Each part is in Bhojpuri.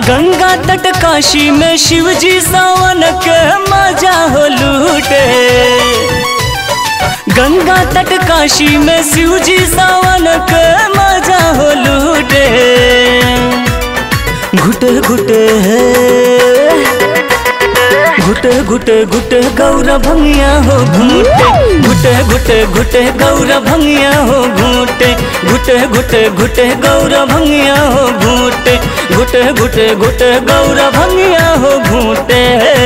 गंगा तट काशी में शिव जी सावन के मजा हो लूटे गंगा तट काशी में शिव जी सावन के मजा हो लूटे घुटे घुटे घुटे घुटे घुटे गौरा भंगिया हो घूटे घुटे घुटे घुटे गौरा भंगिया हो घूटे घुटे घुटे घुटे गौरा भंगिया हो घूटे घुटे घुटे घुटे गौरा भंगिया हो घूटे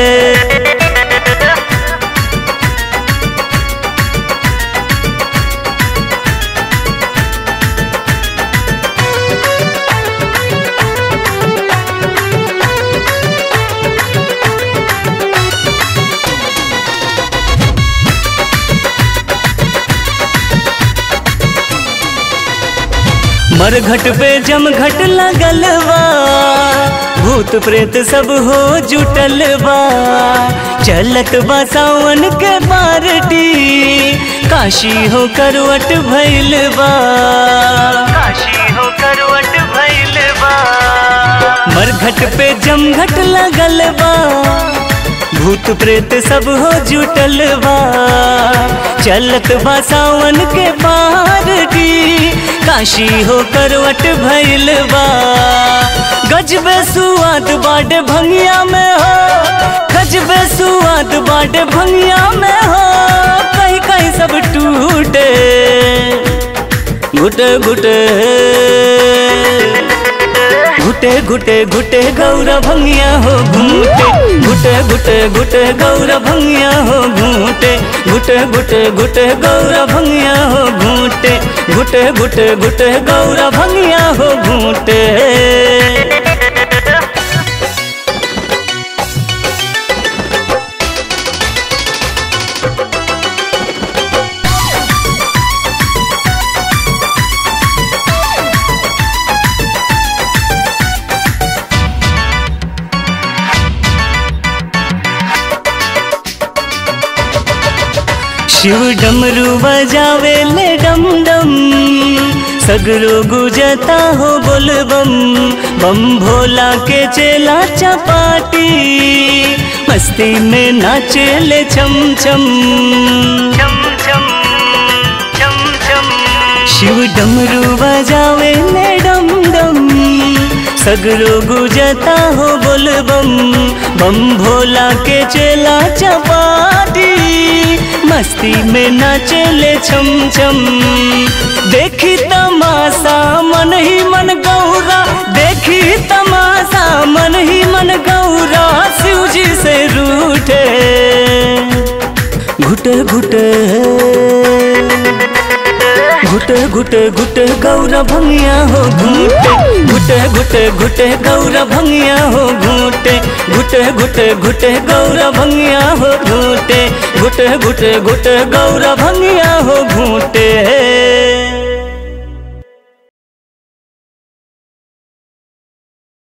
मरघट पे जमघट लगल बा भूत प्रेत सब हो जुटल बा चलत बा सावन के बारटी काशी हो करवट भइल बा काशी हो करवट भइल बा मरघट पे जमघट लगल बा भूत प्रेत सब हो जुटल बा चलत बा सावन के बारटी काशी हो करवट भइल बा गजबे सुआद बाटे भंगिया में हो गजबे सुआद बाटे भंगिया में हो कहीं कहीं सब टूटे घुटे घुटे घुटे घुटे घुटे गौरा भंगिया हो घूटे घुटे घुटे घुटे गौरा भंगिया हो घूटे घुटे घुटे घुटे गौरा भंगिया हो घूटे घुटे घुटे घुटे गौरा भंगिया हो घूटे शिव डमरू बजावे ले डम डम सगरो गुजता हो बोल बम बम भोला के चेला चपाटी मस्ती में नाचे ले छम छम छम छम छम छम शिव डमरू बजावे ले डम डम सगरो गुजता हो बोल बम बम भोला के चेला चपाटी मस्ती में नाचे ले छम छम देखी तमाशा मन ही मन गौरा देखी तमाशा मन ही मन गौरा शिव जी से रूठे घुटे घुटे घुटे घुटे घुटे गौरा भंगिया हो घूटे घुटे घुटे घुटे गौरा भंगिया हो घूटे घुटे घुटे घुटे गौरा भंगिया हो घूटे घुटे घुटे घुटे गौरा भंगिया हो घूटे